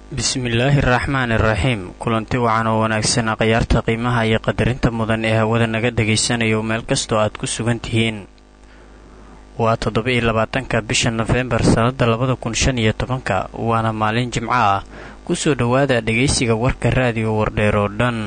bismillaahi araxmaan iraxiim kulanti wacan oo wanaagsan akhyaarta qiimaha iyo qadarinta mudan ee hawada naga dhagaysanayo meel kastoo aad ku sugan tihiin waa toddoba-iyo labaatanka bisha nofembar sannada labada kun shan iyo tobanka waana maalin jimco ah kusoo dhowaada dhegaysiga warka raadiyo wardheer oo dhan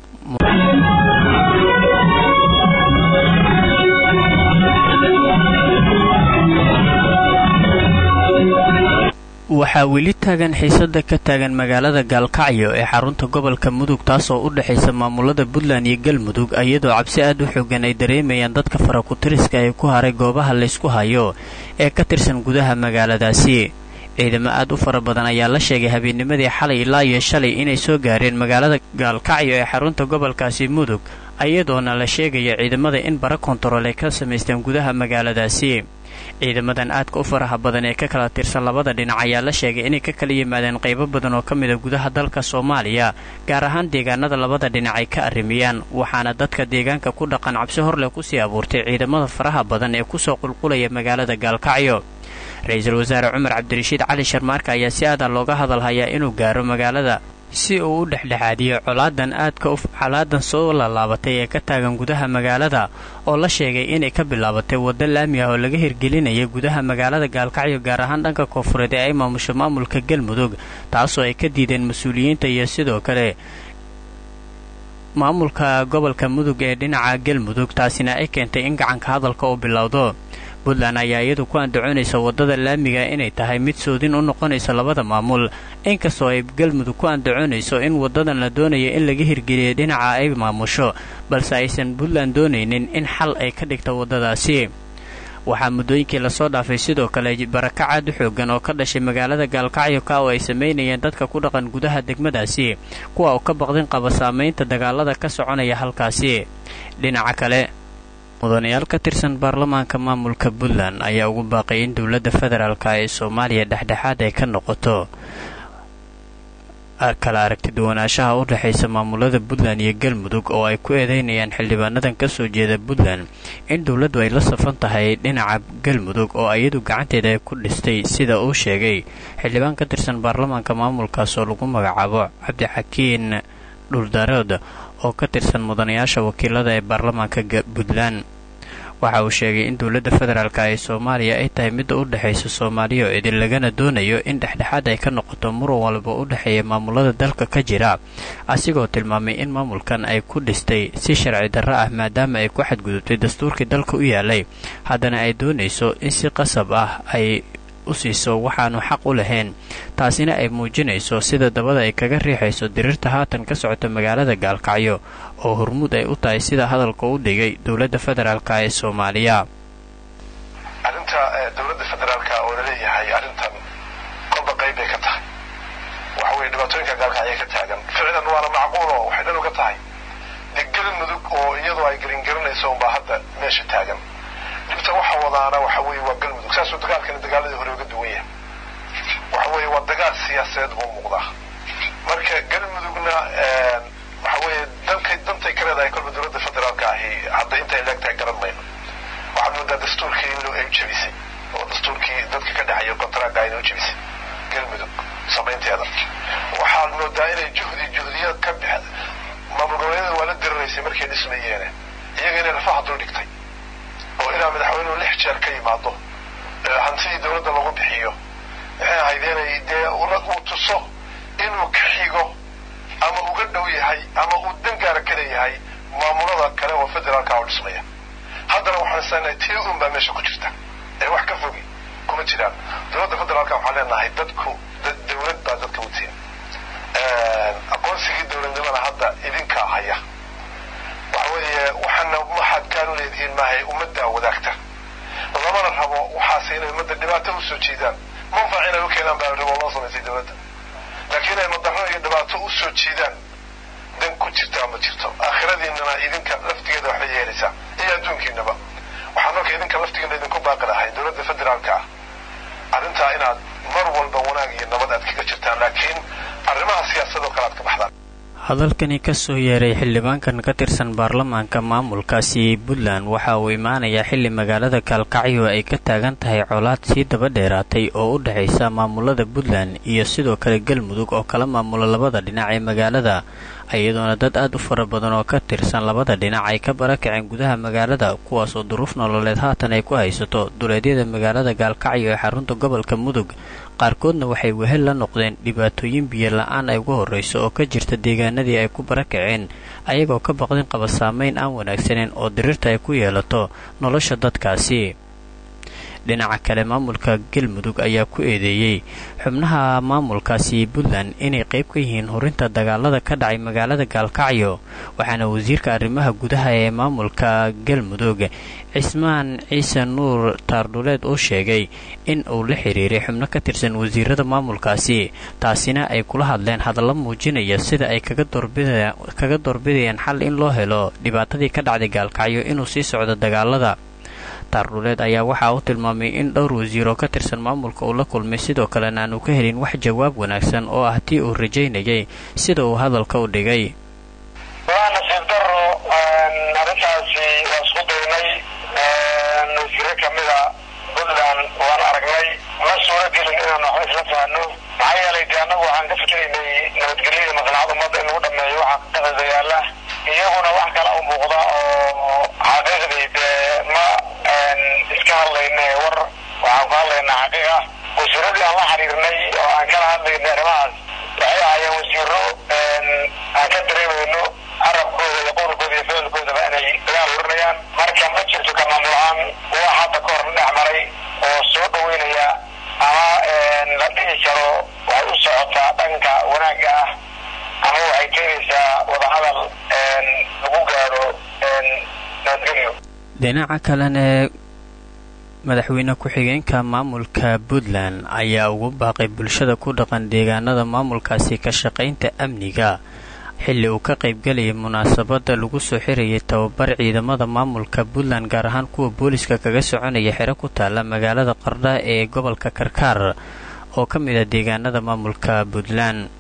waxaa weli taagan xiisada ka taagan magaalada gaalkacyo ee xarunta gobolka mudug taasoo u dhexaysa maamulada puntland iyo galmudug iyadoo cabsi aad u xoogan ay dareemayaan dadka farakutiriska ee ku haray goobaha laysku hayo ee ka tirsan gudaha magaaladaasi ciidamo aad u fara badan ayaa la sheegay habeennimadii xalay ilaa iyo shalay inay soo gaareen magaalada gaalkacyo ee xarunta gobolkaasi mudug iyadoona la sheegaya ciidamada in bara kontarool ay ka samaysteen gudaha magaaladaasi ciidamadan aadka u faraha badan ee ka kala tirsan labada dhinac ayaa la sheegay inay ka kala yimaadeen qaybo badan oo ka mida gudaha dalka soomaaliya gaar ahaan deegaanada labada dhinac ay ka arrimiyaan waxaana dadka deegaanka ku dhaqan cabsi horleh kusii abuurtay ciidamada faraha badan ee kusoo qulqulaya magaalada gaalkacyo ra-iisul wasaare cumar cabdirashiid cali sharmaarka ayaa si aadan looga hadalhayaa inuu gaaro magaalada si uu u dhexdhexaadiyo colaadan aadka colaadan soo laalaabatay ee ka taagan gudaha magaalada oo la sheegay inay ka bilaabatay waddo laami ah oo laga hirgelinaya gudaha magaalada gaalkacyo gaar ahaan dhanka koonfureed ee ay maamusho maamulka galmudug taasoo ay ka diideen mas-uuliyiinta iyo sidoo kale maamulka gobolka mudug ee dhinaca galmudug taasina ay keentay in gacanka hadalka uu bilowdo puntland ayaa iyadu ku andacoonaysa waddada laamiga inay tahay mid soodin u noqonaysa labada maamul inkastoo ay galmudug ku andacoonayso in waddadan la doonayo in laga hirgeliya dhinaca ay maamusho balse aysan puntland doonaynin in xal ay ka dhigta waddadaasi waxaa muddooyinkii lasoo dhaafay sidoo kale barakac aad u xoogan oo ka dhashay magaalada gaalkacyo ka oo ay samaynayeen dadka ku dhaqan gudaha degmadaasi kuwa uu ka baqdin qaba saamaynta dagaalada ka soconaya halkaasi dhinaca kale mudanayaal ka tirsan baarlamaanka maamulka puntland ayaa ugu baaqay in dowladda federaalk ee soomaaliya dhexdhexaad ay ka noqoto kala aragti duwanaanshaha u dhexaysa maamulada puntland iyo galmudug oo ay ku eedeynayaan xildhibaanadan ka soo jeeda puntland in dowladdu ay la safan tahay dhinaca galmudug oo iyadu gacanteeda ay ku dhistay sida uu sheegay xildhibaan ka tirsan baarlamaanka maamulkaas oo lagu magacaabo cabdixakiin dhuldarood oo ka tirsan mudanayaasha wakiilada ee baarlamaanka puntland waxa uu sheegay in dowladda federaalk ee soomaaliya ay tahay midda u dhexaysa soomaaliya oo idin lagana doonayo in dhexdhexaad ay ka noqoto muran walba u dhexeeya maamulada dalka ka jira asigoo tilmaamay in maamulkan ay ku dhistay si sharci darro ah maadaama ay ku xadgudubtay dastuurkii dalka u yaalay haddana ay doonayso in si qasab ah ay u siiso waxaanu xaq u lahayn taasina ay muujinayso sida dabada ay kaga riixayso diriirta haatan ka socota magaalada gaalkacyo oo hormuud ay u tahay sida hadalka u dhigay dowladda federaalk ee soomaaliya arrinta dowladda federaalka oo laleeyahay arrintan kolba qayb bay ka tahay waxa weye dhibaatooyinka gaalkacyay ka taagan ficlan waana macquulo waxay dhan uga tahay dee galmudug oo iyadoo ay gelingelinayso unbaa hadda meesha taagan dhibta waxa wadaana waxa weeye waa galmudug saasuu dagaalkani dagaaladii hore uga duwan yahay waxa weeye waa dagaal siyaasadeed buu muuqdaa marka galmudugna waxa weeye dankay dantay ka leedahay kolba dowladda federaalka ahi hadda intay leegtahay garan mayno waxaad moodaa dastuurkii inuu ay u jebisay oo dastuurkii dadka ka dhexeeya kontraaga inay u jebisay galmudug samaynteeda waxaad moodaa inay juhdi juhdiyaad ka bix maamul goboleedyada waa la diriraysay markay dhismayeene iyaga inay lafaha dul dhigtay oo ilaa madaxweynuhu lix jeer ka yimaado hantidii dowladda lagu bixiyo maxay ahayd inay dee uu tuso inuu ka xigo ama uga dhow yahay ama uu dangaara ka leeyahay maamulada kale oo federaalka oo dhismaya haddana waxaan islenahay tii un baa meesha ku jirta ee wax ka fogi kuma jiraan dowladda federaalka waxaan leenahay dadku dowlad baa dadka utiin aqoonsigii dowladnimada hadda idinkaa haya waxa weeye waxaana waxaad gaanu leedihiin maahay ummaddaa wadaagta lamana rabo waxaase inay ummadda dhibaato usoo jiidaan manfac inay u keenaan baa rabo loo samaysay dowladda laakiin inay madarro iyo dhibaato usoo jiidaan dan ku jirtaa ma jirto aakhiradiinana idinka laftigeeda waxba yeelaysaa iyo adduunkiinaba waxaan marka idinka laftigeena idinku baaqi lahay dowladda federaalka ah arrintaa inaad mar walba wanaag iyo nabad aad kaga jirtaan laakiin arrimaha siyaasadoo kale aad ka baxdaan hadalkani kasoo yeeray xildhibaankan ka tirsan baarlamaanka maamulkaasi puntland waxa uu imaanayaa xilli magaalada gaalkacyo ay ka taagan tahay colaad sii daba dheeraatay oo u dhexaysa maamulada puntland iyo sidoo kale galmudug oo kala maamula labada dhinac ee magaalada iyadoona dad aad u fara badan oo ka tirsan labada dhinac ay ka barakaceen gudaha magaalada kuwaas oo duruuf nololeed haatan ay ku haysato duleedyada magaalada gaalkacyo ee xarunta gobolka mudug qaarkoodna waxay wehel la noqdeen dhibaatooyin biyo la-aan ay ugu horrayso oo ka jirta deegaanadii ay ku barakaceen ayagoo ka baqdin qaba saamayn aan wanaagsaneyn oo diriirta ay ku yeelato nolosha dadkaasi dhinaca kale maamulka galmudug ayaa ku eedeeyey xubnaha maamulkaasi puntland inay qayb ka yihiin horinta dagaalada ka dhacay magaalada gaalkacyo waxaana wasiirka arrimaha gudaha ee maamulka galmudug cismaan ciise nuur taardhuleed uu sheegay in uu la xiriiray xubno ka tirsan wasiirada maamulkaasi taasina ay kula hadleen hadallo muujinaya sida ay kaga doorbidayaan xal in loo helo dhibaatadii ka dhacday gaalkacyo inuu sii socdo dagaalada taardhuleed ayaa waxa uu tilmaamay in dhowr wasiir oo ka tirsan maamulka uu la kulmay sidoo kalena aanu ka helin wax jawaab wanaagsan oo ah tii uu rajaynayay sida uu hadalka u dhigay waa nasiib daro arrintaasi waa isku daynay wasiiro kamida puntland waan aragnay ma suuro gelin inaan waxba isla fahno maxaa yeelay dee annagu waxaan ka fikiraynay nabadgelyada maslaxad ummadda in lagu dhameeyo waxa qadada yaala iyaguna wax kala u muuqda oo xaqiiqdii dee ma iska hadlayna war waxaan ku hadlaynaa xaqiiqa wasiiradii aan la xiriirnay oo aan kala hadlaynay arrimahaas waxay ahaayeen wasiiro aan ka dareemayno carabkooda iyo qowlkooda iyo ficilkoodaba inay dagaal urinayaan marka ma jirto ka maamul ahaan wax hadda ka hor dhex maray oo soo dhaweynaya ama la dhihi karo waxay u socotaa dhanka wanaagga ah ama waxay keenaysaa wadahadal lagu gaadho nabadgelyo dhinaca kalena madaxweyne ku-xigeenka maamulka puntland ayaa ugu baaqay bulshada ku dhaqan deegaanada maamulkaasi ka shaqaynta amniga xilli uu ka qaybgelayay munaasabadda lagu soo xirayay tababar ciidamada maamulka puntland gaar ahaan kuwa booliska kaga soconaya xero ku taalla magaalada qardha ee gobolka karkaar oo ka mid ah deegaanada maamulka puntland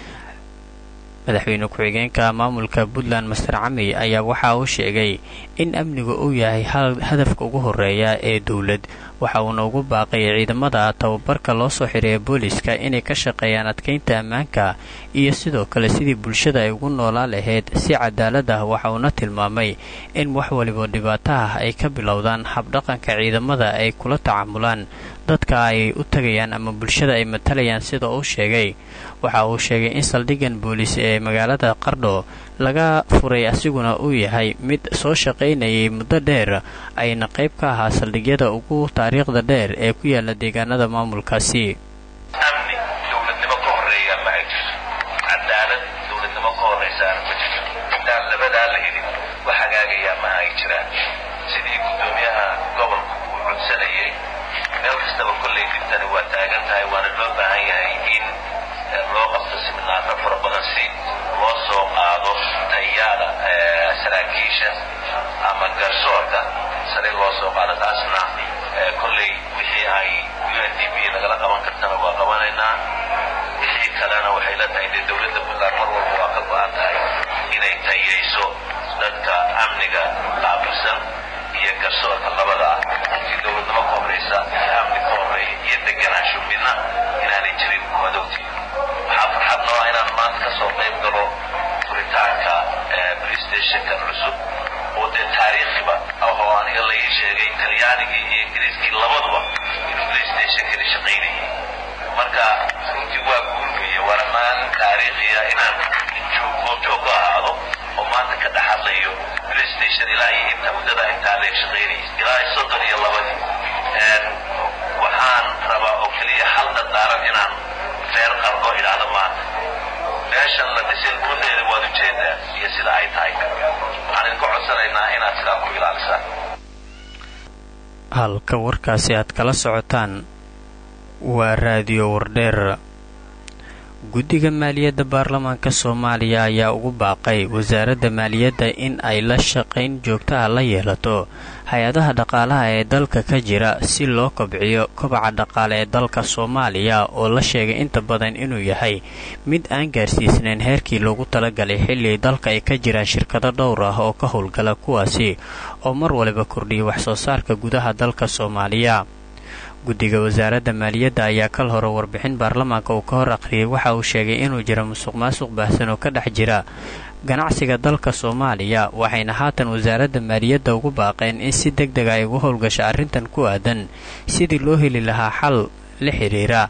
madaxweyne ku-xigeenka maamulka puntland master cami ayaa waxa uu sheegay in amnigu uu yahay hadafka ugu horeeya ee dowlad waxa uuna ugu baaqay ciidamada tababarka loo soo xireeya booliska inay ka shaqeeyaan adkeynta ammaanka iyo sidoo kale sidii bulshada ay ugu noolaa lahayd si cadaalad ah waxa uuna tilmaamay in wax waliba dhibaato ah ay ka bilowdaan habdhaqanka ciidamada ay kula tacaamulaan dadka ay u tagayaan ama bulshada ay matalayaan sida uu sheegay waxa uu sheegay in saldhiggan booliis ee magaalada qardho laga furay asiguna uu yahay mid soo shaqaynayay muddo dheer ayna qayb ka ahaa saldhigyada ugu taariikhda dheer ee ku yaala deegaanada maamulkaasi amni dowladnimo ka horeeya ma ay jirto cadaalad dowladnimo ka horeysaana ma jirto intaan labadaa la helin wax hagaagayaa ma ay jiraan sidii guddoomiyaha gobolku uu codsanayay meel kastaba kollay dhibtani waa taagan tahay waana loo baahan yahay in loo qabto siminaaro fara badan si loo soo qaado tayaada saraakiisha ama garsoorka sare loo soo qaado taasna kolley wixii ay u n d b nagala qaban kartana waa qabanaynaa wixii kalena waxay la tahay dee dowladda puntland mar walba waa ka go-an tahay inay tayayso dadka amniga qaabilsan iyo garsoorka labada ah runtii dowladnimo ka horeysa iyo amni ka horeeya iyo deganaansho midna inaanay jirin madowti waxaa farxad noo ah inaan maanta ka soo qayb galo furitaanka playstationka cusub oo dee taariikhiba ahoo aniga la ii sheegay talyaanigii iyo ingiriiskii labaduba inuu playstationkani shaqaynayay marka runtii waa guulmaya waana maalin taariikhiya inaan joog ka ahaado oo maanta ka dhex hadlayo playstation ilaa iyo inta muddada intaa leeg shaqaynayay ilaa soddon iyo labadii waxaan rabaa oo keliya hal dadaaran inaan reer qardo idhaahdo maanta meeshan la dhisay gudaheeda waad ujeedaa iyo sida ay tahay waxaan idinka codsanaynaa inaad sidaa ku ilaalisaan halka warkaasi aad kala socotaan waa raadiyo wardheer guddiga maaliyadda baarlamaanka soomaaliya ayaa ugu baaqay wasaaradda maaliyadda in ay la shaqayn joogta ah la yeelato hay-adaha dhaqaalaha ee dalka ka jira si loo kobciyo kobaca dhaqaale ee dalka soomaaliya oo la sheegay inta badan inuu yahay mid aan gaarsiisnayn heerkii loogu talagalay xilli dalka ay ka jiraan shirkado dhowr ah oo ka howlgala kuwaasi oo mar waliba kordhiya waxsoo saarka gudaha dalka soomaaliya guddiga wasaaradda maaliyadda ayaa kal hore warbixin baarlamaanka uu ka hor akhriyay waxa uu sheegay inuu jiro musuq maasuq baahsan oo ka dhex jira ganacsiga dalka soomaaliya waxayna haatan wasaaradda maaliyadda ugu baaqeen in si deg dega ay ugu howlgasho arrintan ku aadan sidii loo heli lahaa xal la xidhiira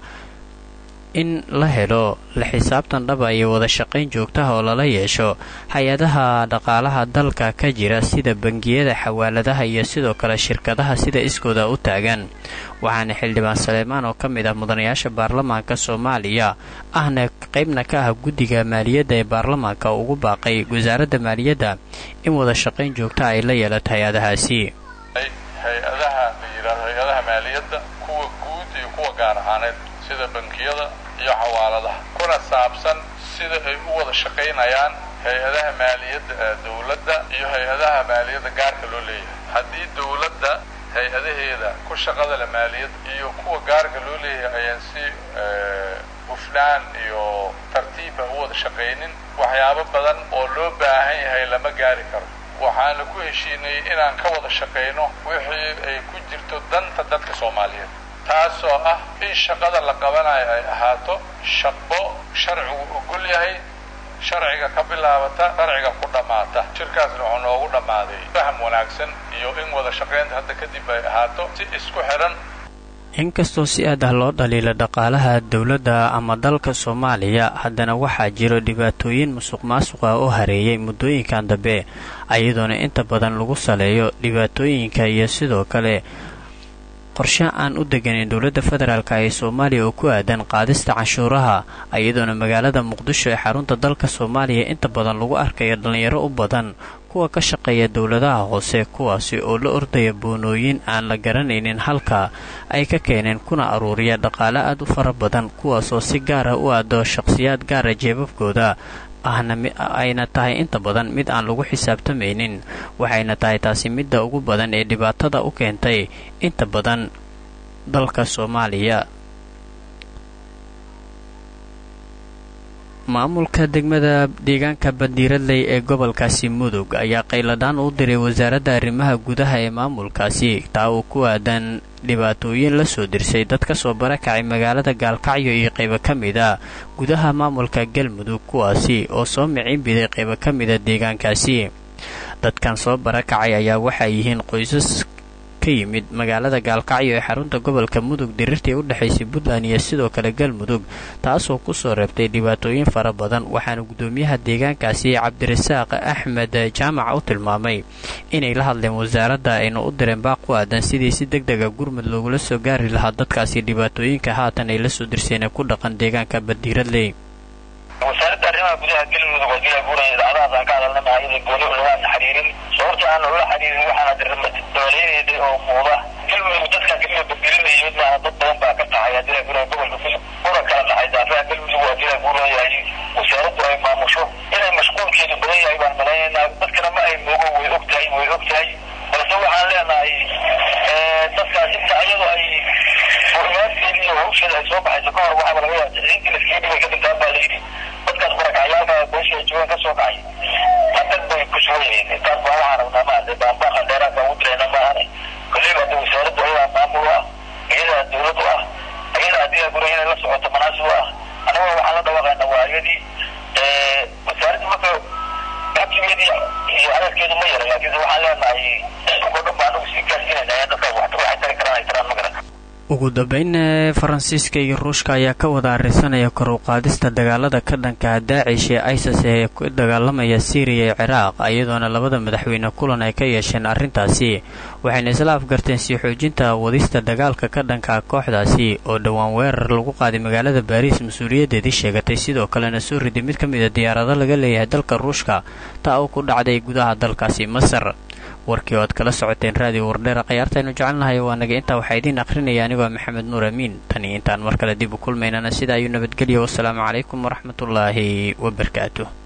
in la helo la xisaabtan dhaba iyo wada shaqayn joogtaha oo lala yeesho hay-adaha dhaqaalaha dalka ka jira sida bangiyada xawaaladaha iyo sidoo kale shirkadaha sida iskooda u taagan waxaana xildhibaan saleemaan oo ka mid ah mudanayaasha baarlamaanka soomaaliya ahna qaybna ka ah guddiga maaliyadda ee baarlamaanka ugu baaqay wasaaradda maaliyadda in wada shaqayn joogtaha ay la yeelato hay-adahaasi hay-adaha la yidhaahdo hay-adaha maaliyadda kuwa guud iyo kuwa gaar ahaaneed sida bankiyada iyo xawaaladaha kuna saabsan sida ay u wada shaqaynayaan hay-adaha maaliyadda ee dawladda iyo hay-adaha maaliyadda gaarka loo leeyahay haddii dawladda hay-adaheeda ku shaqada le maaliyad iyo kuwa gaarka loo leeyahay ayaan si hufnaan iyo tartiibba u wada shaqaynin waxyaabo badan oo loo baahan yahay lama gaari karo waxaana ku heshiinay inaan ka wada shaqayno wixii ay ku jirto danta dadka soomaaliyeed taasoo ah in shaqada la qabanayo ay ahaato shaqo sharcigu ogol yahay sharciga ka bilaabata sharciga ku dhammaata shirkaasna wuxuu noogu dhammaaday faham wanaagsan iyo in wada shaqaynta hadda kadib ay ahaato si isku xidhan inkastoo si aad ah loo dhaliila dhaqaalaha dowladda ama dalka soomaaliya haddana waxaa jiro dhibaatooyin musuq maasuq ah oo hareeyay muddooyinkan dambe iyadoona inta badan lagu saleeyo dhibaatooyinka iyo sidoo kale qorshe aan u deganin dowladda federaalk ee soomaaliya oo ku aadan qaadista canshuuraha iyadoona magaalada muqdisho ee xarunta dalka soomaaliya inta badan lagu arkayo dhallinyaro u badan kuwa ka shaqeeya dowladaha hoose kuwaasi oo la ordaya boonooyin aan la garanaynin halka ay ka keeneen kuna aruuriya dhaqaale aad u fara badan kuwaasoo si gaara u aado shaqhsiyaad gaara jeebabkooda ahna ayna tahay inta badan mid aan lagu xisaabtamaynin waxayna tahay taasi midda ugu badan ee dhibaatada u keentay inta badan dalka soomaaliya maamulka degmada deegaanka bandiiradley ee gobolkaasi mudug ayaa qayladhaan u diray wasaaradda arrimaha gudaha ee maamulkaasi taa uu ku aadan dhibaatooyin la soo dirsay dad ka soo barakacay magaalada gaalkacyo iyo qaybo ka mid a gudaha maamulka galmudug kuwaasi oo soo micin biday qaybo ka mida deegaankaasi dadkan soo barakacay ayaa waxay yihiin qoysas ka yimid magaalada gaalkacyo ee xarunta gobolka mudug diriirtii u dhexaysay puntland iyo sidoo kale galmudug taasoo kusoo reebtay dhibaatooyin fara badan waxaana guddoomiyaha deegaankaasi cabdirasaaq axmed jaamac u tilmaamay inay la hadleen wasaaradda ayna u direen baaq ku aadan sidii si deg dega gurmud loogula soo gaari lahaa dadkaasi dhibaatooyinka haatan ay la soo dirseen ee ku dhaqan deegaanka bandiiradley wasaaradda arrimaha gudaha galmudug oo gila guuraya idaacadahaas aan ka hadalna mahayada gooni lagaana xiriirin sababta aan ula xiriirin waxaana dabaleeyeeda oo muuqda galmudug dadkan keliya badgelinaya mid maaha dad badan baa ka qaxay hadila guuraya gobolka fudug una kala qaxay daafaha galmudug waa gila guurayahay wasaaraddu ay maamusho inay mashquulkeedu badan yahay baan malaynaynaa dadkana ma ay moogo way og tahay way og tahay balse waxaan leenahay dadkaas inta ayadu ay muhimaadkeedii iyo hawsheeda ay soo baxayso ka hor waxaaba laga yaaba tixriintii laskii dhibay ka dhintaan baa layidhi dadkaas barakacayaalka beesha ay joogaan ka soo kacay haddad bay ku sugan yihiin intaas baa waxaan rabnaa maade baanbaaqa dheeraadka ugu dirayna maahane koleyba hadda wasaaraddu ayadaa maamul u ah ayadaa dawlad u ah ayadaa haddii gura inay la socoto manaasib u ah annagoo waxaan la dhawaaqayna waa ayadii wasaaradda marka xabsigeedii iyo hadalkeedu ma yara laakiinse waxaan leenahay o dhan baa anagu sii gaarsiinayna dadkaas waxay tari karaan ay taraan ma garan ugu dambeyn faransiiska iyo ruushka ayaa ka wada arisanaya kor u qaadista dagaalada ka dhanka daacish ee isis ee ku dagaalamaya syriya iyo ciraaq iyadoona labada madaxweyne kulan ay ka yeesheen arrintaasi waxayna isla afgarteen sii xoojinta wadista dagaalka ka dhanka kooxdaasi oo dhowaan weerar lagu qaaday magaalada baariis mas-uuliyaddeedii sheegatay sidoo kalena soo riday mid ka mid a diyaarado laga leeyahay dalka ruushka taa oo ku dhacday gudaha dalkaasi masar warkii oo aad kala socoteen raadiyo wardheera khayaartaynu jecelnahay waa naga intaa waxaa idiin akhrinaya anigoo maxamed nuur amiin tani intaan mar kale dib u kulmaynana sidaa ayuu nabadgelya wasalaamu calaykum waraxmatullaahi wabarakaatu